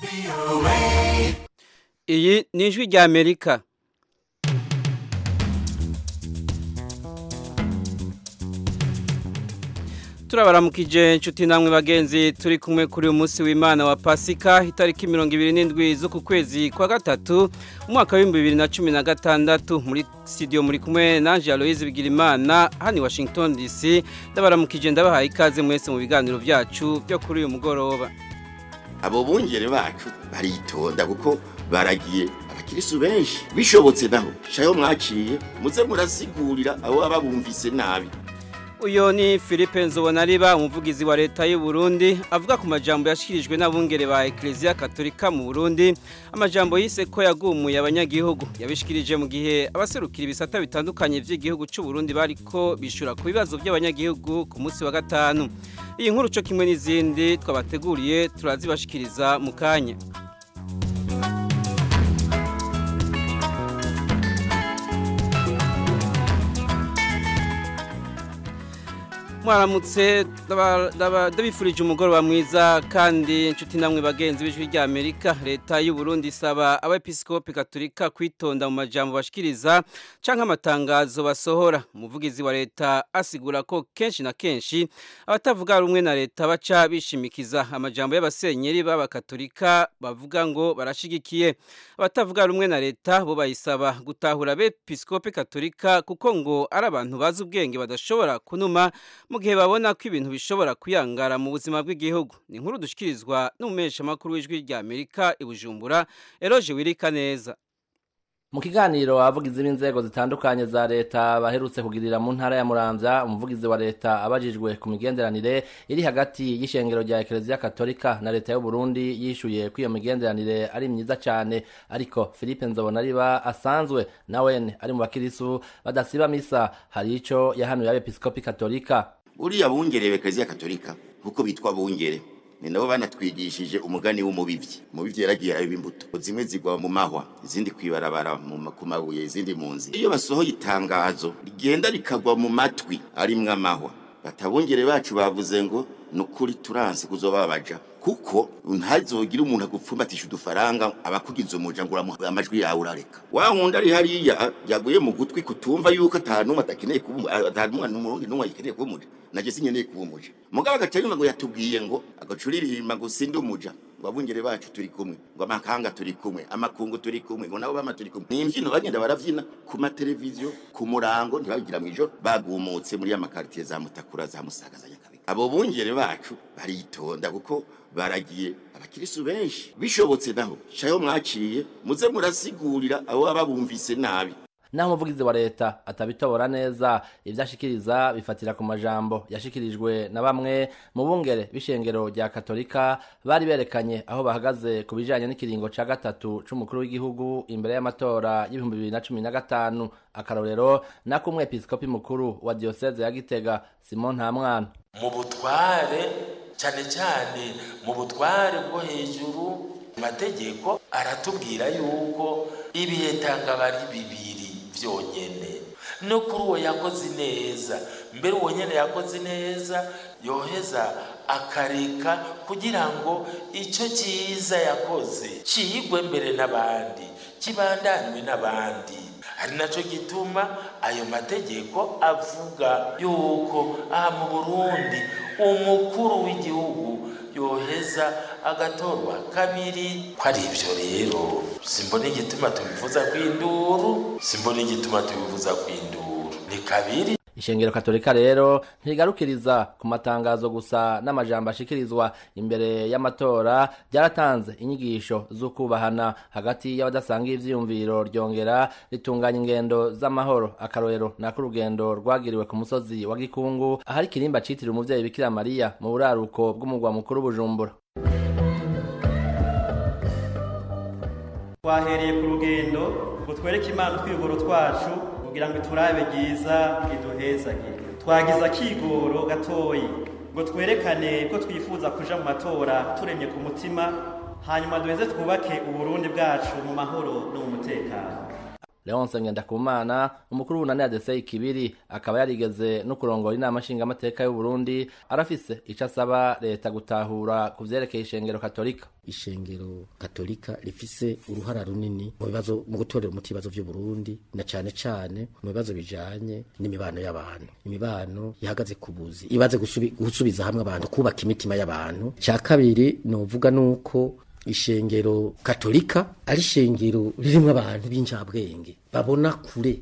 iyi ni ijwi rya amerika turabaramukije inshuti namwe bagenzi turi kumwe kuri uyu munsi w'imana wa pasika itariki mirongo ibiri n'indwi z'uku kwezi kwa gatatu umwaka w'ibihumbi bibiri na cumi na gatandatu muri studio muri kumwe nanje aloyizi bigirimana hano i washington dc ndabaramukije ndabahaye ikaze mwese mu biganiro byacu byo kuri uyu mugoroba abo bungere bacu baritonda kuko baragiye abakirisu benshi bishobotse naho shayo mwaciye muze murasigurira abo baba bumvise nabi uyu ni philippe nzobonariba umuvugizi wa leta y'u Burundi avuga ku majambo yashyikirijwe n'abungere ba ekereziya katolika mu burundi amajambo yise ko yagumuye abanyagihugu yabishikirije mu gihe abaserukira ibisata bitandukanye by'igihugu cy'u Burundi bariko bishura ku bibazo by'abanyagihugu ku munsi wa gatanu iyi nkuru cyo kimwe n'izindi twabateguriye turazibashikiriza mu kanya mwaramutse ndabifurije umugoroba mwiza kandi inshuti namwe bagenzi b'ijwi rya amerika leta y'u Burundi isaba abepiskopi katolika kwitonda mu majambo bashikiriza canke amatangazo basohora umuvugizi wa leta asigura ko kenshi na kenshi abatavuga rumwe na leta baca bishimikiza amajambo y'abasenyeri b'abakatolika bavuga ngo barashigikiye abatavuga rumwe na leta bo bayisaba gutahura abepiskopi katolika kuko ngo ari abantu bazi ubwenge badashobora kunuma mu gihe babona ko ibintu bishobora kuyangara mu buzima bw'igihugu ni inkuru dushikirizwa n'umumenyeshamakuru w'ijwi rya amerika i bujumbura eroje wirika neza mu kiganiro abavugizi b'inzego zitandukanye za leta baherutse kugirira mu ntara ya muramvya umuvugizi wa leta abajijwe ku migenderanire iri hagati y'ishengero rya ekereziya katolika na leta y'u Burundi yishuye ko iyo migenderanire ari myiza cyane ariko philippe nzobonariba asanzwe nawene ari mu bakirisu badasiba misa hari ico yahanuye abepiskopi katolika uriya bungere bekereziya katolika kuko bitwa bungere ni nabo banatwigishije umugani w'umubivyi umubivyi yaragiye araba imbuto zimwe zigwa mu mahwa izindi kwibarabara ku mabuye izindi mu nzi iyo basohoye itangazo rigenda rikagwa mu matwi arimwo amahwa batabungere bacu bavuze ngo nukuri turanse kuzobabaja kuko ntazogire umuntu agupfumbatisha udufaranga abakugize umuja ngo amajwi yawe urareka wa wundi ari hariya yaguye mu gutwi kutumva yuko atanumwe adakeneye kuba atanumwe n'umurundi n'umwe akeneye kuba umuja naje sinkeneye kuba umuja mugabo agaca yumva ngo yatubwiye ngo agacuririmba ngo sindi umuja ngo abungere bacu turi kumwe ngo amakanga turi kumwe amakungu turi kumwe ngo nabo bama turi kumwe ni imbyino bagenda baravyina ku mateleviziyo ku murango ntibabigira mw'ijoro bagumutse muri ya makaritiye za mutakura za musaga za nyakabega abo bungere bacu baritonda kuko baragiye abakirisu benshi bishobotse naho shayo mwaciye muze murasigurira abo baba bumvise nabi naho umuvugizi wa leta atabitobora neza ibyo ashikiriza bifatira ku majambo yashikirijwe na bamwe mu bungere b'ishengero rya katolika bari berekanye aho bahagaze ku bijanye n'ikiringo ca gatatu c'umukuru w'igihugu imbere y'amatora y'ibihumbi bibiri na cumi na gatanu akarorero nako umwepiskopi mukuru wa diyoseze ya gitega simon ntamwana mu butware cyane cyane mu butware bwo hejuru amategeko aratubwira yuko ibihe tanga bari bibiri byonyene no kuri uwo yakoze neza mbere uwo nyene yakoze neza yoheza akareka kugira ngo icyo cyiza yakoze ciyigwe mbere n'abandi kibandanywe n'abandi ari nacyo gituma ayo mategeko avuga yuko aha mu burundi umukuru w'igihugu yoheza agatorwa kabiri ko ari ibyo rero simbona igituma tubivuza ku induru simbona igituma tubivuza ku induru ni kabiri ishengero katolika rero ntigarukiriza ku matangazo gusa n'amajambo ashikirizwa imbere y'amatora byaratanze inyigisho z'ukubahana hagati y'abadasanga ivyiyumviro ryongera ritunganya ingendo z'amahoro akarorero nako urugendo rwagiriwe ku musozi wa gikungu ahari ikirimba citiriwe umuvyeyi bikira mariya mu buraruko bw'umugwa mukuru bujumbura twahereye ku rugendo ngo twereke imana utwigoro twacu kugira ngo iturabe ryiza iduhezagire twagize akigoro gatoyi ngo twerekane ko twifuza kuja mu matora turemye ku mutima hanyuma duheze twubake uburundi bwacu mu mahoro no mu mutekano Leonce Ngendakumana umukuru w'unani ADC Ikibiri akaba yarigeze no kurongora inama nshingamateka y'u Burundi arafise ico asaba leta gutahura ku vyerekeye ishengero katolika ishengero katolika rifise uruhara runini mu bibazo mu gutorera umuti ibibazo vy'u Burundi na cane cane mu bibazo bijanye n'imibano y'abantu imibano ihagaze ku buzi ibaze gusubi, gusubiza hamwe abantu kubaka imitima y'abantu ca kabiri novuga nuko ishengero katolika ari ishengero ririmwo abantu b'injabwenge babona kure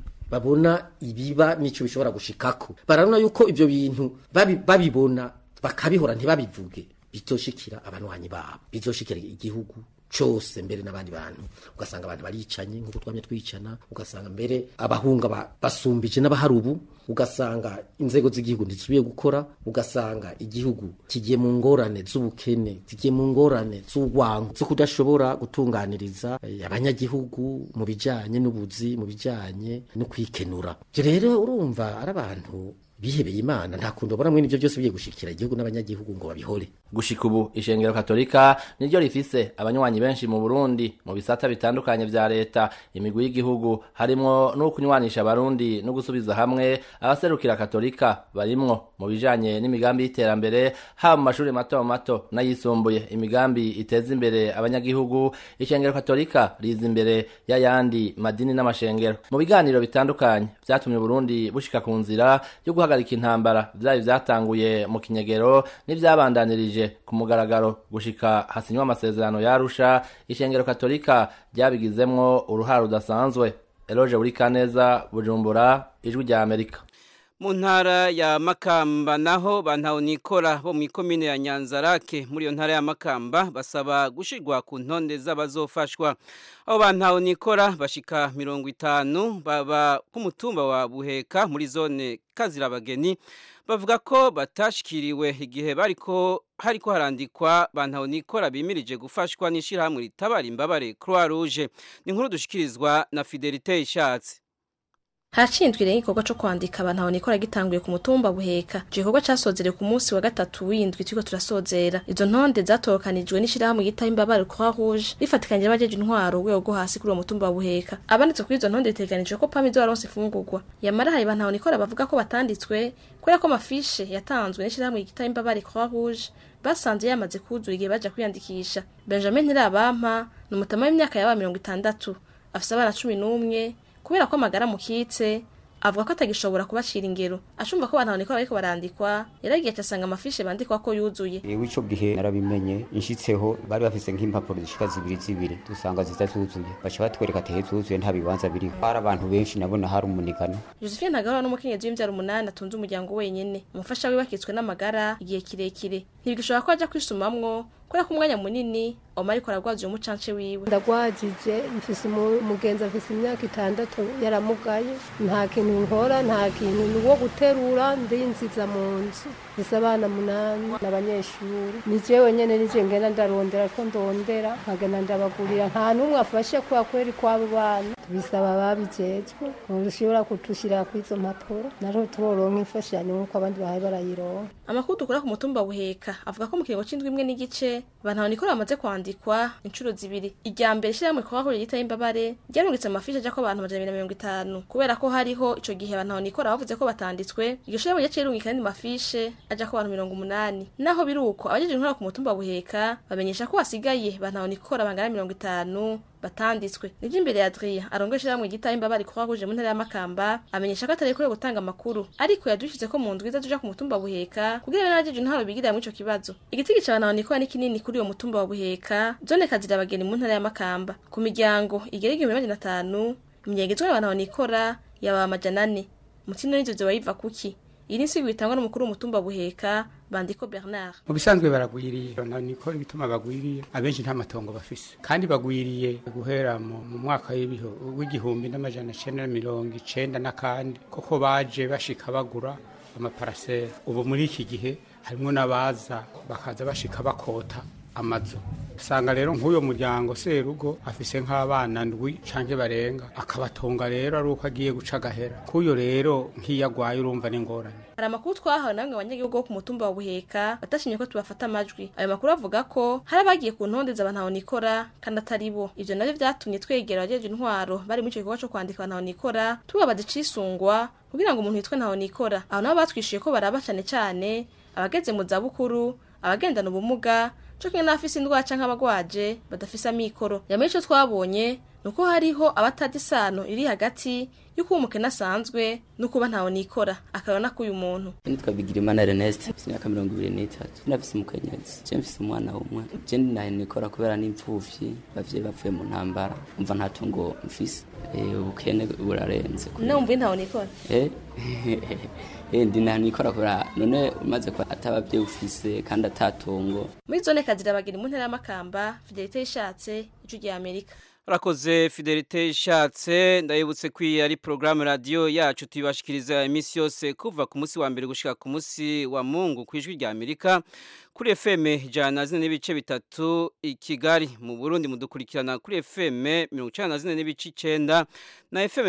babona ibiba n'ico bishobora gushikako barabona yuko ivyo bintu babi- babibona bakabihora ntibabivuge bizoshikira abanywanyi babo bizoshikira igihugu cose mbere n'abandi bantu ugasanga abantu baricanye nk'uko twamye twicana ugasanga mbere abahunga ba- basumbije n'abahari ubu ugasanga inzego z'igihugu ntisubiye gukora ugasanga igihugu kigiye mu ngorane z'ubukene kigiye mu ngorane z'urwango zo kudashobora gutunganiriza eh, abanyagihugu mu bijanye n'ubuzi mu bijanye no kwikenura ivyo rero urumva ari abantu bihebeye imana nta kuntu babona mwene ivyo byose bigiye gushikira igihugu n'abanyagihugu ngo babihore gushika ubu ishengero katolika niryo rifise abanywanyi benshi mu Burundi mu bisata bitandukanye vya leta imigwi y'igihugu harimwo no kunywanisha abarundi no gusubiza hamwe abaserukira katolika barimwo mu bijanye n'imigambi y'iterambere haba mu mashuri mato mato n'ayisumbuye imigambi iteza imbere abanyagihugu ishengero katolika riza imbere y'ayandi madini n'amashengero mu biganiro bitandukanye vyatumye Burundi bushika ku nzira yo guhagarika intambara vyari vyatanguye mu kinyegero n'ivyabandanirije ku mugaragaro gushika hasinywa amasezerano yarusha ishengero katolika ryabigizemwo uruhara rudasanzwe eloge buri kaneza bujumbura ijwi rya amerika mu ntara ya makamba naho bantawunikora bo mu ikomine ya nyanzarake muri iyo ntara ya makamba basaba gushirwa ku ntonde z'abazofashwa abo bantawunikora bashika mirongo itanu baba ku mutumba wa buheka muri zone kazirabageni bavuga ko batashikiriwe igihe bariko hariko harandikwa bantawunikora bimirije gufashwa n'ishirahamwe ritabara imbabare croix rouge ni inkuru dushikirizwa na fidelite ishatse harashinzwe rero igikorwa co kwandika abantu aho nikora gitanguye ku mutumba buheka ico gikorwa casozere ku munsi wa gatatu w'indwi turiko turasozera izo ntonde zatokanijwe n'ishirahamwe yitaho imbabare croix rouge rifatikanije n'abajeje intwaro urwego rwo hasi kuri uwo mutumba wa buheka abanditse kuri izo ntonde biteganijwe ko pami izobaronsa ifungurwa yamara hari abantu aho nikora bavuga ko batanditswe kubera ko amafishe yatanzwe n'ishirahamwe yitaho imbabare croix rouge basanze yamaze kuzura igihe baja kwiyandikisha benjamin ntirabampa ni umutama w'imyaka yaba mirongo itandatu afise abana cumi n'umwe kubera ko amagara mukitse avuga ko atagishobora kubacira ingero acumva ko abantu baboneka bariko barandikwa yaragiye asanga amafishe bandikwa ko yuzuye Ewe ico gihe narabimenye inshitseho bari bafise nk'impapuro zishika zibiri zibiri dusanga zitazuzuye baca batwereka ati zuzuye nta bibanza biriho hari abantu benshi nabona hari umunigano josephine ntagahora n'umukenyezi w'imbyaro umunani atunze umuryango wenyene umufasha wiwe akitswe n'amagara igihe kirekire ntibigishobora ko aja kwisumamwo kubera ko umwanya munini oma ariko aragwaza uyu mucance wiwe ndagwajije mfise umu- umugenzi afise imyaka itandatu yaramugaye nta kintu nkora nta kintu ni uwo guterura ndinziza mu nzu mfise abana munani n'abanyeshuri ni jewe nyene nije ngenda ndarondera ko ndondera nkagenda ndabagurira nta n'umwe afashe kwa kweri kw'abo bana tubisaba babijejwe ushobora kutushira kw'izo mpapuro naho turoronka imfashanyo nk'uko abandi bahaye barayironka amakuru dukora ku mutumba wa buheka avuga ko mu kiringo c'indwi imwe n'igice abantu nikora bamaze kwandikwa inshuro zibiri irya mbere ishirahamwe kwa huriro yitaye imbabare ryarungitse amafishe aja ko abantu amajana abiri na mirongo itanu kubera ko hariho ico gihe abantu nikora bavuze ko batanditswe iryo shirahamwe ryaciye rirungika ayandi mafishe aja ko abantu mirongo umunani naho biri uko abajeje intwara ku mutumba wa buheka bamenyesha ko hasigaye abantu nikora bangana mirongo itanu batanditswe nivyo imbere ya Adrien arongoye ishirahamwe ryitaye imbabare croix rouge mu ntara ya Makamba amenyesha ko atari kure gutanga amakuru ariko yadushize ko mu ndwi iza tuja ku mutumba wa buheka kugira bene abajeje intwaro bigirira muri ico kibazo igiti gica abantu nikora ni kinini kuri uwo mutumba wa buheka zone kazira abageni mu ntara ya Makamba ku miryango igera igihumbi n'amajana atanu imiryango igizwe n'abantu nikora yaba amajana ane mutsino n'ivyo vyoba biva kuki iyi ni insigo bitangwa n'umukuru w'umutumba wa buheka bandiko Bernard mu bisanzwe baragwiriye na niko bituma bagwiriye abenshi nta matongo bafise kandi bagwiriye guhera mu mu mwaka w'ibihu- w'igihumbi n'amajana icenda na mirongo icenda n'akandi kuko baje bashika bagura amaparasera ubu muri iki gihe harimwo n'abaza bakaza bashika bakota amazu usanga rero nk'uyo muryango serugo afise nk'abana ndwi canke barenga akabatunga rero ari uko agiye guca agahera k'uyo rero nk'iyo agwaye urumva n'ingorane hari amakuru twahawe na bamwe abanyagihugu bo ku mutumba wa buheka batashimye ko tubafata amajwi ayo makuru avuga ko hari abagiye ku ntonde z'abantu nikora kandi atari bo ivyo navyo vyatumye twegera abajeje intwaro bari muri ico gikorwa co kwandika abantu nikora tubabaza icisungwa kugira ngo umuntu yitwe ntaho nikora aho nabo batwishuye ko baraba cane cane abageze mu zabukuru abagendana ubumuga co kimwe n'abafise indwara canke abagwaje badafise amikoro yameye ico twabonye nuko hariho abatadi isano iri hagati yuko umukene asanzwe nukuba ntawe nikora akabona ko uyu muntu nitwa Bigirimana Ernest mfise imyaka mirongo ibiri n'itatu nafise umukenyezi je mfise umwana umwe je nahe nikora kubera n'impfuvyi bavyeyi bapfuye mu ntambara umva nta tungo mfise eh, ubukene burarenze nawe umvuye ntawe nikora eh eh ndi nahe nikora kubera none umaze ko atabavyeyi ufise kandi atatungo muri zone kazira bagira mu ntera y'amakamba fidelite yishatse ijwi rya amerika Rakoze Fidelite ishatse ndayibutse ko iyi ari programme radio yacu tubashikiriza imisi yose kuva ku munsi wa mbere gushika ku munsi wa Mungu kwijwi rya Amerika kuri FM jana zine n'ibice bitatu i Kigali mu Burundi mudukurikirana kuri FM 94 n'ibice 9 na FM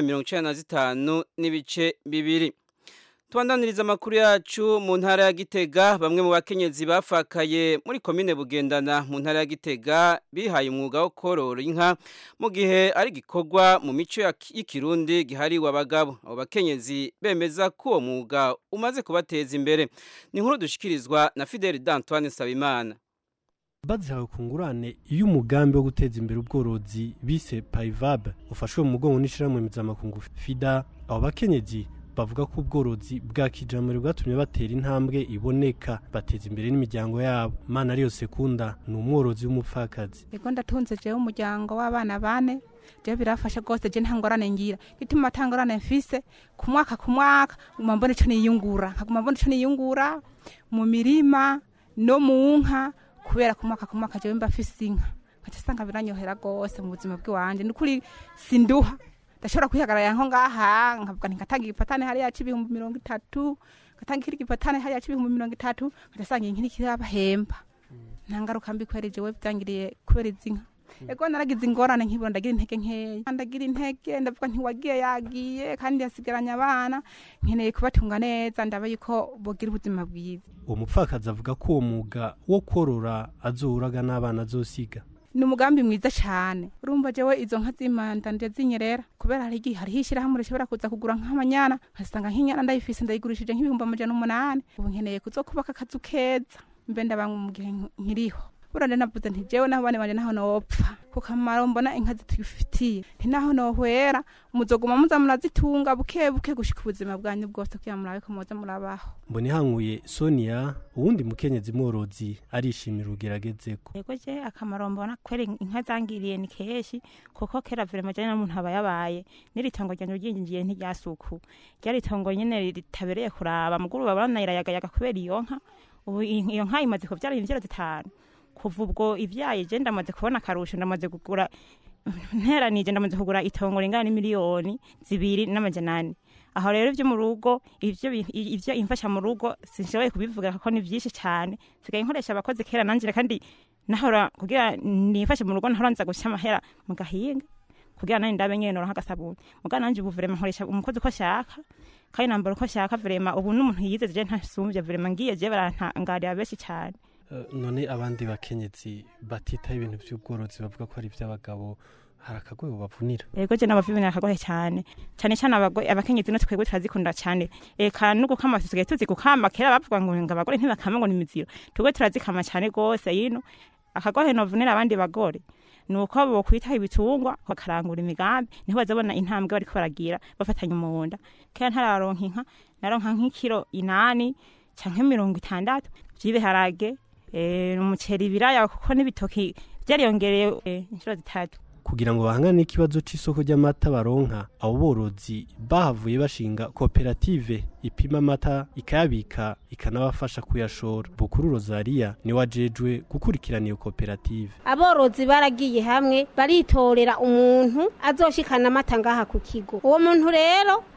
95 n'ibice bibiri Tuandaniriza makuru yacu mu ntara ya Gitega bamwe mu bakenyezi bafakaye muri komine Bugendana mu ntara ya Gitega bihaye umwuga wo korora inka mu gihe ari gikorwa mu mico y'ikirundi gihari wabagabo abo bakenyezi bemeza ko uwo mwuga umaze kubateza imbere ni nkuru dushikirizwa na Fidel D'Antoine Sabimana bazihawe ku ngurane iyo umugambi wo guteza imbere ubworozi bise Paivab ufashwe mu mugongo n'ishirahamwe mpuzamakungu FIDA abo bakenyezi bavuga ko ubworozi bwa kijambere bwatumye batera intambwe iboneka bateza imbere n'imiryango yabo mana ariyo sekunda ni umworozi w'umupfakazi ego ndatunze jewe umuryango w'abana bane jewe birafasha rwose je nta ngorane ngira gituma ata ngorane mfise ku mwaka ku mwaka nguma mbona ico niyungura nkaguma mbona ico niyungura mu mirima no mu nka kubera ku mwaka ku mwaka jewe mba mfise inka nkaca sanga biranyohera rwose mu buzima bw'iwanje ni ukuri sinduha ndashobora kwihagarara nko ngaha nkavuga nti ngatanga igipatane hariya c'ibihumbi mirongo itatu ngatanga ikindi gipatane hariya c'ibihumbi mirongo itatu ngasanga inkiri kirabahemba nta ngaruka mbi kweri jewe vyangiriye kubera izi nka ego naragize ingorane nkibura ndagira intege nkeya ndagira intege ndavuga ntiwagiye yagiye kandi yasigaranye abana nkeneye kubatunga neza ndaba yuko bogira ubuzima bwiza uwo mupfakazi avuga ko uwo mwuga wo korora azouraga n'abana azosiga ni umugambi mwiza cyane urumva jewe izo nka z'imanda ndazinyerera kubera hari igihe hariho ishyirahamwe rishobora kuza kugura nk'amanyana nkasanga nk'inyana ndayifise ndayigurishije nk'ibihumbi amajana umunani ubu nkeneye kuzokubaka akazu keza mbe ndabanga mu gihe nkiriho burande navuze nti jewe naho bane banje naho nopfa ku kamaro mbona inka zitufitiye nti naho nohwera muzoguma muza murazitunga buke buke gushika ubuzima bwanyu bwose kugira murabe ko muza murabaho mbone hankuye sonia uwundi mukenyezi mworozi arishimira ugeragezeko yego je akamaro mbona kwera inka zangiriye ni keshi kuko kera vrema jane n'umuntu aba yabaye n'iritongo ryanje ryinjiye ntiryasuku ryari itongo nyene ritabereye kuraba muguru babona irayagayaga kubera iyo nka ubu iyo nka imaze kuvyara imvyaro zitanu kuva ubwo ivyaye je ndamaze kubona akarusho ndamaze kugura nteranije ndamaze kugura itongo ringana n'imiliyoni zibiri n'amajana ane aho rero ivyo mu rugo ivyo ivyo imfasha mu rugo sinshoboye kubivuga kuko ni vyinshi cane sigaye nkoresha abakozi kera nanjye kandi nahora kugira nifashe mu rugo nahora nza gusha amahera mu gahinga kugira nani ndabe nyene noronka agasabuni muga nanje ubu vrema nkoresha umukozi uko ashaka kandi nambara uko ashaka vrema ubu n'umuntu yize je ntasumvye vrema ngiye je barantangarira benshi cane none abandi bakenyezi batitaho ibintu by'ubworozi bavuga ko ari iby'abagabo hari akagoye bavunira yego je n'abavunira akagoye cyane cyane cyane abakenyezi no twebwe turazikunda cyane eka no gukama tusigaye tuzi gukama kera bavuga ngo ngo abagore ntibakama ngo ni imiziro twebwe turazikama cyane gose yino akagohe novunira abandi bagore nuko bo kwitaho ibitungwa bakarangura imigambi niho bazabona intambwe bariko baragira bafatanya umunda kera ntararonka inka naronka nk'ikiro inani canke mirongo itandatu vy'ibiharage umuceri ibiraya kuko n'ibitoki byariyongereye inshuro zitatu kugira ngo bahangane n'ikibazo c'isoko ry'amata baronka abo borozi bahavuye bashinga koperative ipima amata ikayabika ikanabafasha kuyashora bukuru rosaria niwe ajejwe gukurikirana iyo koperative aborozi baragiye hamwe baritorera umuntu azoshikana amata ngaha ku kigo uwo muntu rero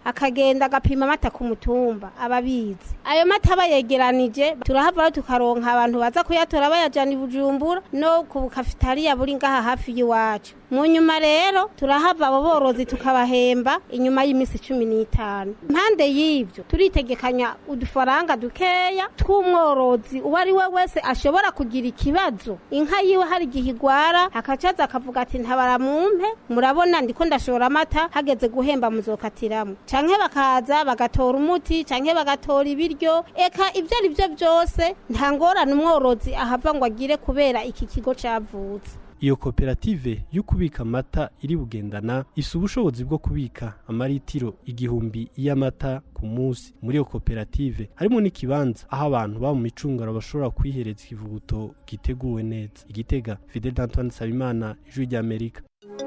akagenda agapima amata ku mutumba ababizi ayo mata bayegeranije turahava tukaronka abantu baza kuyatora bayajana i bujumbura no ku kafitariya buri ngaha hafi y'iwacu mu nyuma rero turahava abo borozi tukabahemba inyuma y'iminsi cumi n'itanu impande y'ibyo turitegekanya udufaranga dukeya tw'umworozi uwo ari we wese ashobora kugira ikibazo inka yiwe hari igihe igwara akacaza akavuga ati ntabara mumpe murabona ndiko ndashora amata hageze guhemba muzokatiramo canke bakaza bagatora umuti canke bagatora ibiryo eka ibyo ari byo byose nta ngorane umworozi ahava ngo agire kubera iki kigo cavutse iyo koperative yo kubika amata iri bugendana ifite ubushobozi bwo kubika amaritiro igihumbi y'amata ku munsi muri iyo koperative harimo n'ikibanza aho abantu baba mu micungano bashobora kwihereza ikivuguto giteguwe neza igitega fidel d'antoine nsabimana ijwi ry'amerika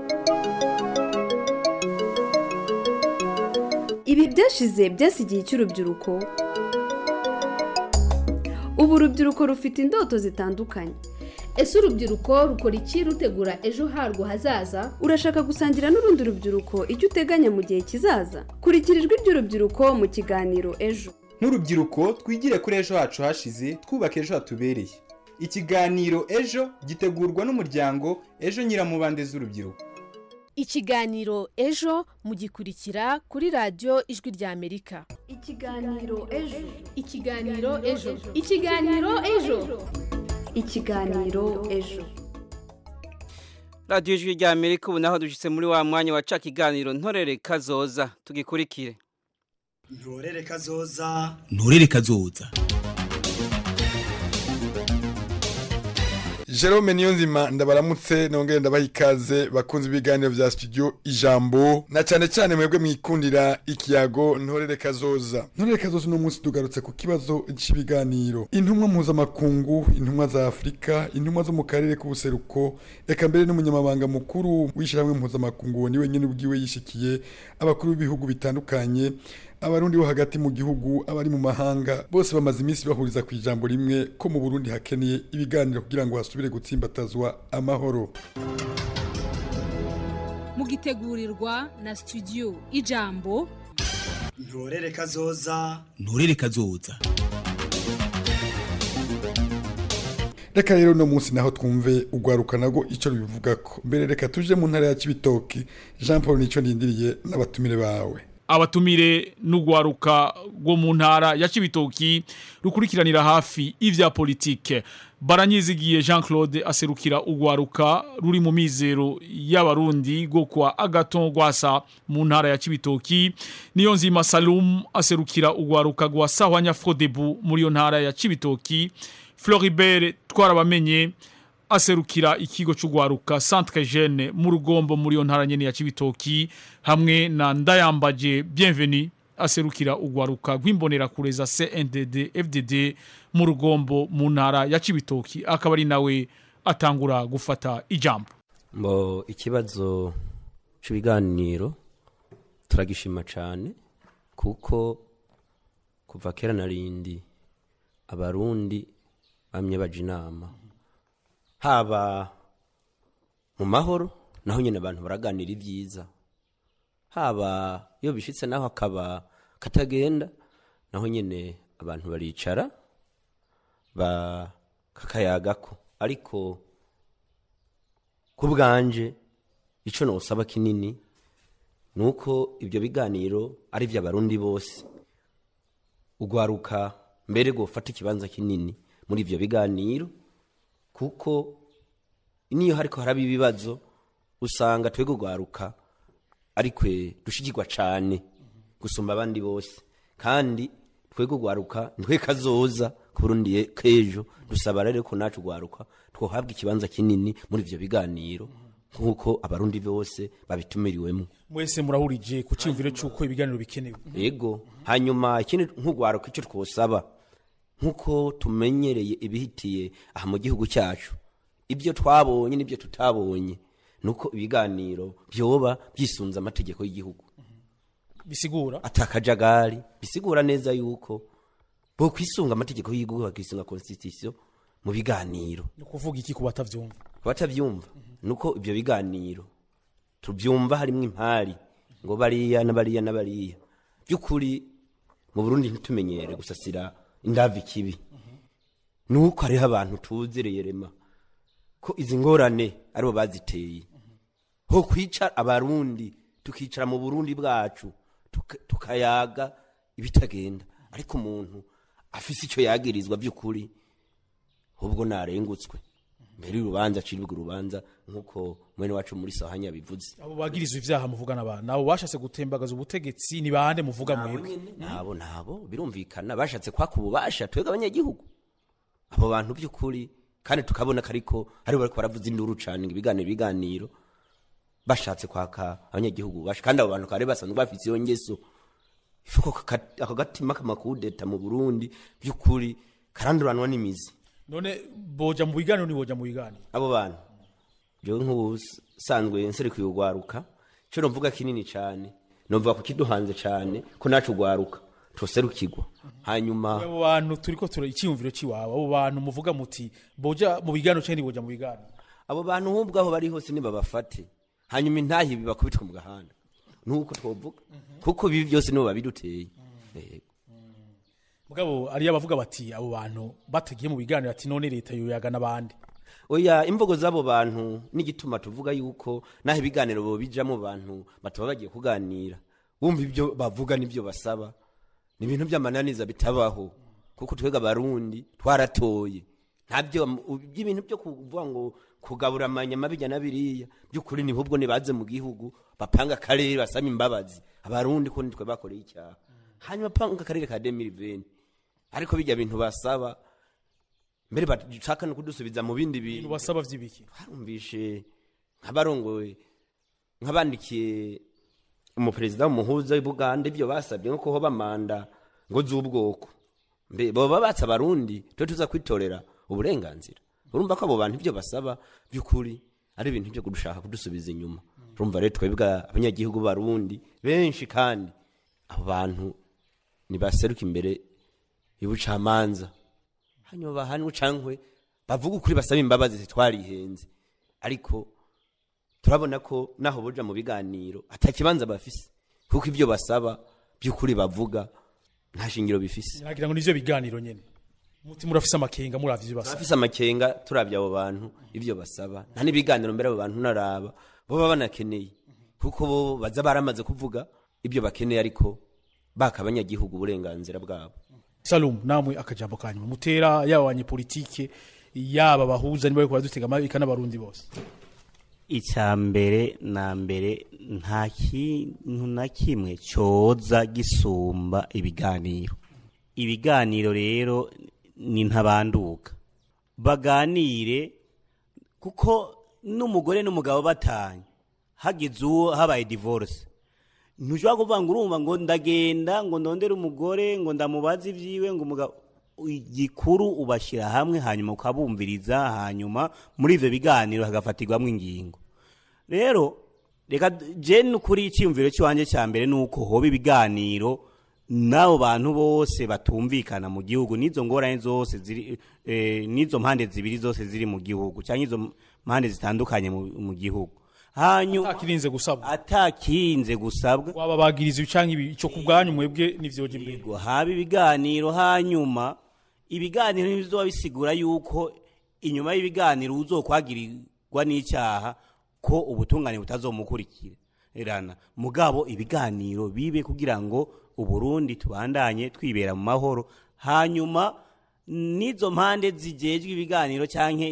ibi byashize byasigiye icy'urubyiruko ubu urubyiruko rufite indoto zitandukanye ese urubyiruko rukora iki rutegura ejo harwo hazaza urashaka gusangira n'urundi rubyiruko icyo uteganya mu gihe kizaza kurikira ijwi ry'urubyiruko mu kiganiro ejo nk'urubyiruko twigire kuri ejo hacu hashize twubake ejo hatubereye ikiganiro ejo gitegurwa n'umuryango ejo nyiramubande z'urubyiruko ikiganiro ejo mugikurikira kuri radiyo ijwi ry'amerika ikiganiro ejo ikiganiro ejo ikiganiro ejo ikiganiro ejo radiyo ijwi ry'amerika ubu naho dushyitse muri wa mwanya waca ikiganiro ntorere kazoza tugikurikire ntorere kazoza nturere kazoza Jerome Niyonzima ndabaramutse nongere ndabaha ikaze bakunze ibiganiro vya studio ijambo na cyane cyane mwebwe mwikundira ikiyago ntorere kazoza ntorere kazoza no munsi tugarutse ku kibazo cy'ibiganiro intumwa mpuzamakungu intumwa za Afurika intumwa zo mu karere k'ubuseruko eka mbere n'umunyamabanga mukuru w'ishyirahamwe mpuzamakungu niwe nyine ubwiwe yishikiye abakuru b'ibihugu bitandukanye abarundi bo hagati mu gihugu abari mu mahanga bose bamaze iminsi bahuriza ku ijambo rimwe ko mu Burundi hakeneye ibiganiro kugira ngo hasubire gutsimbatazwa amahoro mugitegurirwa na studio ijambo ntorere kazoza nturere kazoza reka rero no munsi naho twumve ugwaruka nago icyo rubivugako mbere reka tuje mu ntara ya Cibitoki Jean Paul nico ndindiriye n'abatumire bawe abatumire n'ugwaruka rwo mu ntara ya Cibitoki rukurikiranira hafi ivya politike baranyizigiye Jean Claude aserukira ugwaruka ruri mu mizero y'abarundi go kwa Agaton Gwasa mu ntara ya Cibitoki niyo nzima Salum aserukira ugwaruka gwa Sahwanya Frodebu muri yo ntara ya Cibitoki Floribert twarabamenye aserukira ikigo cy'ugwaruka Centre Jeune mu rugombo muri yo ntara nyene ya Cibitoki hamwe na Ndayambaje Bienvenue aserukira ugwaruka rw'imbonera kureza CNDD FDD mu rugombo mu ntara ya Cibitoki akaba ari nawe atangura gufata ijambo mbo ikibazo cy'ibiganiro turagishima cyane kuko kuva kera narindi abarundi bamye baje inama haba mu mahoro naho nyine abantu baraganira ibyiza haba iyo bishitse naho akaba katagenda naho nyine abantu baricara kakayagako ariko ku bwanje icyo ntusaba kinini ni uko ibyo biganiro ari iby'abarundi bose ugwaruka mbere gufata ikibanza kinini muri ibyo biganiro kuko niyo hariko haraba ibibazo usanga twebwe ugwaruka arikwe dushigirwa cane gusumba abandi bose kandi twebwe ugwaruka ntwe kazoza ku Burundi kejo dusaba rero ko nacu ugwaruka twohabwa ikibanza kinini muri ivyo biganiro nkuko abarundi bose babitumiriwemo mwese murahurije ku cyumviro cy'uko ibiganiro bikenewe yego hanyuma ikindi nk'ugwaruka icyo twosaba nkuko tumenyereye ibihitiye aha mu gihugu cyacu ibyo twabonye n'ibyo tutabonye nuko ibiganiro byoba byisunze amategeko y'igihugu bisigura atakajagari bisigura neza yuko bo kwisunga amategeko y'igihugu bakisunga constitution mu biganiro ni ukuvuga iki ku batavyumva ku batavyumva nuko ibyo biganiro tubyumva harimo impari ngo bariya na bariya na bariya by'ukuri mu burundi ntitumenyere gusasira indavi kibi nuko hariho abantu tuzereye rema ko izi ngorane aribo baziteye ho kwica abarundi tukicara mu burundi bwacu tuka- tukayaga ibitagenda ariko umuntu afise icyo yagirizwa by'ukuri ubwo narengutswe mbere y'urubanza aciribwa urubanza nk'uko mwene wacu muri sahanya bivuze abo bagirizwa ivyaha muvugana abantu abo bashatse gutembagaza ubutegetsi ni bande muvuga mwebwe nabo nabo birumvikana bashatse kwaka ububasha twebwe abanyagihugu abo bantu by'ukuri kandi tukabona ko ariko aribo bariko baravuza induru cane ngo ibiganiro ibiganiro bashatse kwaka abanyagihugu ububasha kandi abo bantu kare basanzwe bafise iyo ngeso ifuko kaka- ako gatima k'amakudeta mu burundi by'ukuri karanduranwa n'imizi none boja mu biganiro ni boja mu biganiro abo bantu jewe nk'ubusanzwe nserekuye urwaruka ico novuga kinini cane novuga ku kiduhanze cane ko nacu urwaruka tuserukirwa hanyuma abo bantu turiko tura icyiyumviro ciwawe abo bantu muvuga muti boja mu biganiro canke boja mu biganiro abo bantu nk'ubwo aho bari hose nibabafate hanyuma intahi bibakubitwa mu gahanda nuko twovuga kuko bibi byose nibo babiduteye Yego. mugabo ariyo abavuga bati abo bantu batagiye mu biganiro ati none leta yoyaga n'abandi oya imvugo z'abo bantu n'igituma tuvuga yuko naho ibiganiro bo bijamo bantu bataba bagiye kuganira wumva ibyo bavuga n'ibyo basaba ni ibintu by'amananiza bitabaho kuko twega abarundi twaratoye ntabyo by'ibintu byo kuvuga ngo kugabura amanyama bijya na biriya by'ukuri ni ahubwo nibaze mu gihugu bapanga akarere basaba imbabazi abarundi ko nitwe bakoreye icyaha hanyuma panga akarere ka demiriveni ariko bijya bintu basaba mbere bashaka no kudusubiza mu bindi bintu basaba vy'ibiki barumvishe nk'abarongoye nk'abandikiye umuperezida w'umuhuza w'ubuganda ibyo basabye nko kuhoba manda ngo z'ubwoko mbe baba batse abarundi twe tuza kwitorera uburenganzira urumva ko abo bantu ibyo basaba by'ukuri ari ibintu byo kudushaka kudusubiza inyuma urumva rero twebwe abanyagihugu barundi benshi kandi abo bantu nibaseruka imbere y'ubucamanza hanyuma bahanwe cankwe bavuga ukuri basaba imbabazi zitwarihenze ariko turabona ko naho boja mu biganiro atakibanza bafise kuko ibyo basaba by'ukuri bavuga nta shingiro bifise nagira ngo nivyo biganiro nyene muti murafise amakenga muravye ivyo basaba bafise amakenga turabye abo bantu ibyo basaba nta n'ibiganiro mbere abo bantu naraba boba banakeneye kuko bo baza baramaze kuvuga ibyo bakeneye ariko baka abanyagihugu uburenganzira bwabo salum namwe akajambo kanyuma mutera yaba abanyepolitike yaba abahuza niba bariko baradutega amabika n'abarundi bose icya mbere na mbere nta kintu na kimwe cyoza gisumba ibiganiro ibiganiro rero ni ntabanduka baganire kuko n'umugore n'umugabo batanye hagize uwo habaye divorce ntushobora kuvuga ngo urumva ngo ndagenda ngo ndondere umugore ngo ndamubaze ibyiwe ngo umugabo igikuru ubashyira hamwe hanyuma ukabumviriza hanyuma muri ibyo biganiro hagafatirwamo ingingo rero reka jene kuri icyiyumviro cy'iwanjye cya mbere ni uko hoba ibiganiro n'abo bantu bose batumvikana mu gihugu n'izo ngorane zose ziri eh, n'izo mpande zibiri zose ziri mu gihugu cyangwa izo mpande zitandukanye mu mu gihugu hanyuma atakirinze gusabwa atakirinze gusabwa waba bagiriza ibi canke ibi ico kubwanyu mwebwe nivyoje imbere ngo haba ibiganiro hanyuma ibiganiro ntibizoba bisigura yuko inyuma y'ibiganiro uzokwagirirwa n'icyaha ko ubutungane butazomukurikirana mugabo ibiganiro bibe kugira ngo uburundi tubandanye twibera mu mahoro hanyuma n'izo mpande zigejwe ibiganiro cyangwa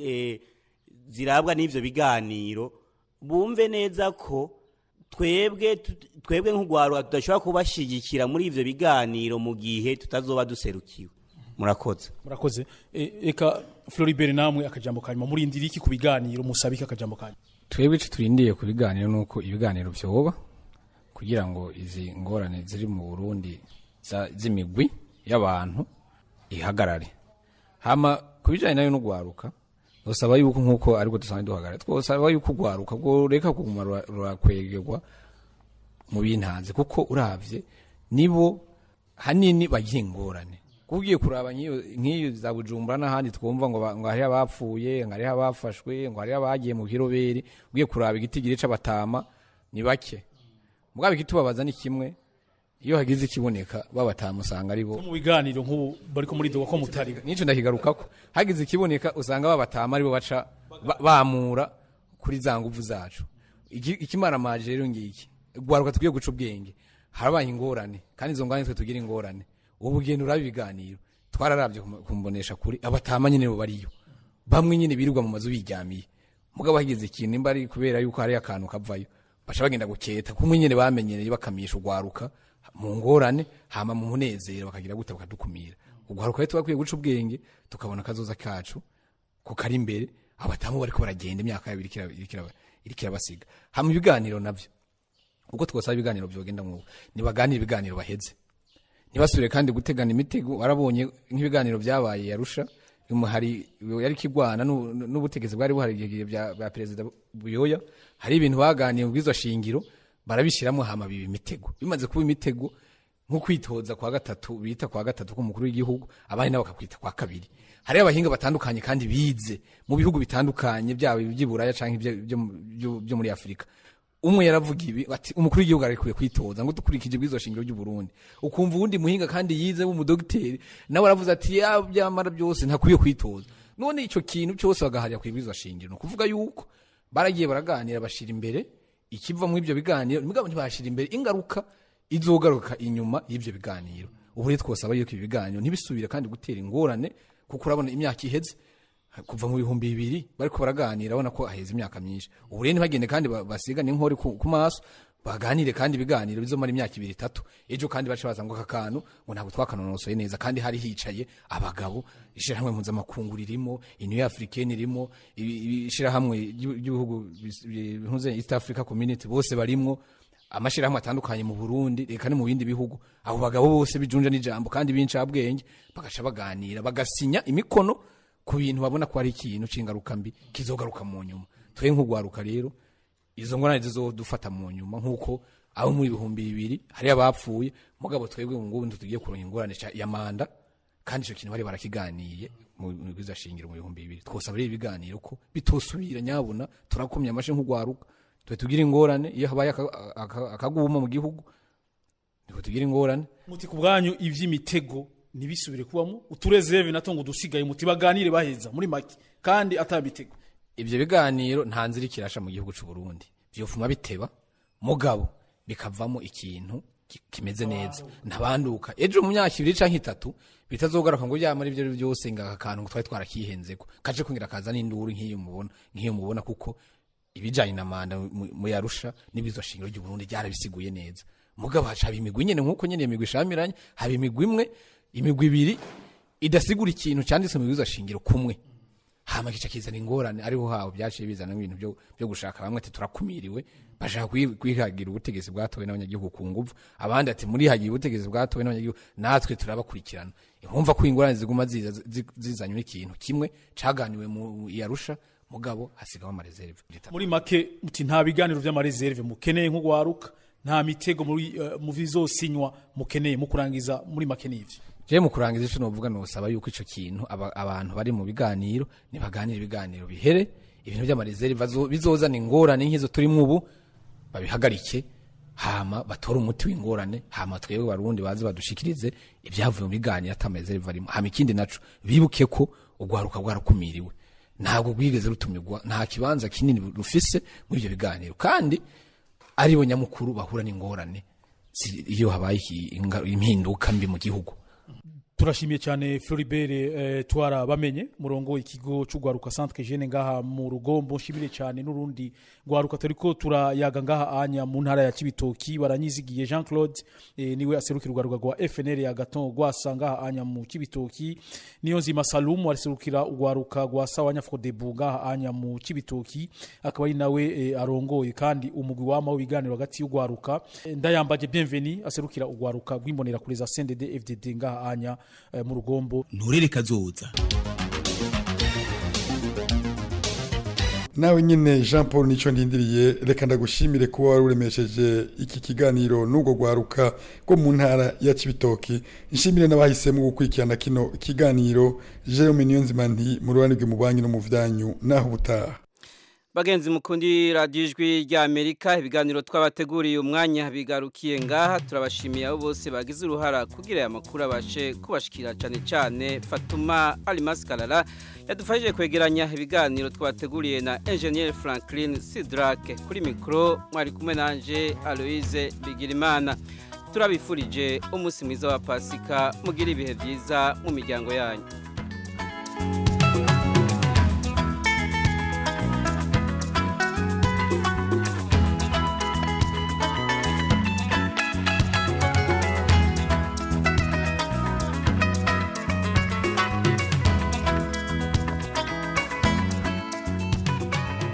zirabwa n'ibyo biganiro bumve neza ko twebwe twebwe nk'urwaruka tudashobora kubashyigikira muri ibyo biganiro mu gihe tutazoba duserukiwe murakoze murakoze reka floribert namwe akajambo kanyuma murindira iki ku biganiro musabike akajambo kanyuma twebwe icyo turindiye ku biganiro ni uko ibiganiro byoba kugira ngo izi ngorane ziri mu burundi z'imigwi y'abantu ihagarare hama ku bijyanye nayo n'urwaruka dusaba yuko nk'uko ariko dusanzwe duhagarara twosaba yuko urwaruka rwo reka kuguma rurakwegerwa mu bintanze kuko urabye nibo hanini bagira ingorane kuko ugiye kuraba nk'iyo za bujumbura n'ahandi twumva ngo ngo hariho abapfuye ngo hariho abafashwe ngo hariho abagiye mu kiroberi ugiye kuraba igitigiri c'abatama ni bake mugabo ikitubabaza ni kimwe iyo hagize ikiboneka babatamu usanga ari bo mu biganiro nk'ubu bariko muri dogo ko mutari nico ndakigarukako hagize ikiboneka usanga babatama aribo baca ba- bamura kuri za nguvu zacu Iki- ikimaramaje rero ngiki gwaruka tugiye guca ubwenge harabaye ingorane kandi izo ngorane twe tugira ingorane ubu bugendo uraba ibiganiro twararavye kum- kumbonesha kuri abatama nyene bo bariyo bamwe nyene birirwa mu mazu biryamiye mugabo hagize ikintu nimba ari kubera yuko hari akantu kavayo baca bagenda guketa kumwe nyene bamenyereye bakamisha ugwaruka mu ngorane hama mu munezero bakagira gute bakadukumira ugwaruka rero twakwiye guca ubwenge tukabona akazoza kacu ko kari imbere abatamu bariko baragenda imyaka yabo iriko ira- iriko ira- iriko irabasiga hama ibiganiro navyo uko twosaba ibiganiro vyogenda nk'ubu nibaganire ibiganiro baheze ntibasubire kandi gutegana imitego warabonye nk'ibiganiro vyabaye yarusha hari yari kigwana n'u- n'ubutegetsi bwari buhari igihe bya bya perezida buyoya hari ibintu baganiye mu bwizo shingiro barabishyiramo hama biba imitego bimaze kuba imitego nko kwitoza kwa gatatu bita kwa gatatu k'umukuru w'igihugu abandi nabo bakakwita kwa kabiri hari abahinga batandukanye kandi bize mu bihugu bitandukanye byaba iby'iburaya cyangwa ibyo- ibyo mu- byo- byo muri afurika umwe yaravuga ibi ati umukuru w'igihugu arekwiye kwitoza ngo dukurikije bw'izo shingiro ry'u Burundi ukumva uwundi muhinga kandi yize w'umudogiteri nawe aravuze ati ya byamara byose ntakwiye kwitoza none icyo kintu cyose bagaharira ku bw'izo shingiro ni ukuvuga yuko baragiye baraganira bashira imbere ikiva muri ibyo biganiro mugabo ntibashira imbere ingaruka izogaruka inyuma y'ibyo biganiro ubu rero twosaba yuko ibi biganiro ntibisubire kandi gutera ingorane kuko urabona imyaka iheze kuva mu bihumbi bibiri bariko baraganira abona ko aheza imyaka myinshi ubu rero ntibagende kandi ba- basigane inkori ku ku maso baganire kandi ibiganiro bizomara imyaka ibiri itatu ejo kandi bace baza ngo aka kantu ngo ntabwo twakanonosoye neza kandi hari hicaye abagabo ishirahamwe mpuzamakungu ririmo iniyo africaine irimo ibi- ibi- ishirahamwe ry'ibi- ry'ibihugu bis- bi- bihuze east africa community bose barimwo amashirahamwe atandukanye mu Burundi reka no mu bindi bihugu abo bagabo bose bijunja n'ijambo kandi b'incabwenge bagaca baganira bagasinya imikono ku bintu babona ko hari ikintu c'ingaruka mbi kizogaruka mu nyuma twe nk'ugwaruka rero izo ngorane zizodufata mu nyuma nk'uko abo muri ibihumbi bibiri hari abapfuye mugabo twebwe mu ngubu tugiye kuronka ingorane ca- ya manda kandi ico kintu bari barakiganiye mu mu bwiza shingiro mu bihumbi bibiri twosaba rero ibiganiro ko bitosubira nyabona turakomye amashe nk'ugwaruka twe tugira ingorane iyo habaye aka- aka- akaguma mu gihugu niko tugira ingorane muti ku bwanyu ivy'imitego ntibisubire kubamo uturezerve nato ngo dusigaye muti baganire baheza muri make kandi atamitego ivyo biganiro nta nzira ikirasha mu gihugu c'u Burundi vyofuma biteba mugabo bikavamo ikintu ki- kimeze neza ntabanduka ejo mu myaka ibiri canke itatu bitazogaruka ngo ryamara ivyo ari vyo byose ngo aka kantu ngo twari twarakihenzeko kaje kungira kaza n'induru nk'iyo mubona nk'iyo mubona kuko ibijanye na manda mu mu yarusha n'ibizo shingiro ry'u Burundi ryarabisiguye neza mugabo haca haba imigwi nyene nk'uko nyene imigwi ishamiranye haba imigwi imwe imigwi ibiri idasigura ikintu canditse mu bizo shingiro kumwe hama kica kizana ingorane ariho hawo byaciye bizana ibintu byo byo gushaka bamwe ati turakumiriwe bashaka kwi- kwihagira ubutegetsi bwatowe n'abanyagihugu ku nguvu abandi ati muri hagiye ubutegetsi bwatowe n'abanyagihugu natwe turabakurikirana urumva ko ingorane ziguma ziza zi- zizanywe n'ikintu kimwe caganiwe mu yarusha mugabo hasigaho amareserve muri make muti nta biganiro vy'amareserve mukeneye nk'ugwaruka nta mitego muri eh, mu bizosinywa mukeneye mu kurangiza muri make n'ivyo je mu kurangiza ico novuga nosaba yuko ico kintu aba- abantu bari mu biganiro nibaganira ibiganiro bihere ibintu by'amareserve bazo- bizozana ingorane nk'izo turimo ubu babihagarike hama batore umuti w'ingorane hama twebwe barundi baze badushikirize ibyavuye mu biganiro atamareserve arimo hama ikindi naco bibuke ko ugwaruka rwarakumiriwe ntabwo rwigeze rutumirwa nta kibanza kinini rufise muri ibyo biganiro kandi aribo nyamukuru bahura n'ingorane zi- iyo habaye iki- inga- impinduka mbi mu gihugu turashimiye cyane Floribert eh, twara bamenye murongo ikigo c'ugwaruka centre jeune ngaha mu rugombo nshimire cyane n'urundi gwaruka turiko turayaga ngaha anya mu ntara ya Cibitoki baranyizigiye Jean Claude eh, niwe aserukira ugwaruka rwa FNL ya Gaton gwasa ngaha anya mu Cibitoki niyo nzima Salum aserukira ugwaruka rwa Sawanya Frodebu ngaha anya mu Cibitoki akaba ari nawe eh, arongoye kandi umugwi wama w'ibiganiro hagati y'ugwaruka Eh, ndayambaje bienvenue aserukira ugwaruka rw'imbonera kuri za CNDD FDD ngaha anya eh, mu rugombo nturere kazoza nawe nyine jean paul nicyo ndindiriye reka ndagushimire kuba wari uremesheje iki kiganiro n'ubwo rwaruka rwo mu ntara ya kibitoki nshimire n'abahisemo gukurikirana kino kiganiro jerome niyonzima nti mu ruhande rwe mu banki no mu byanyu naho ubutaha Bagenzi mukundi radiyo ijwi rya Amerika ibiganiro twabateguriye umwanya bigarukiye ngaha turabashimiye abo bose bagize uruhara kugira aya makuru abashe kubashikira cyane cyane Fatuma Alimas Kalala yadufashije kwegeranya ibiganiro twabateguriye na Engineer Franklin Sidrake kuri mikro mwari kumwe nanje Aloise Bigirimana turabifurije umunsi mwiza wa Pasika mugira ibihe byiza mu miryango yanyu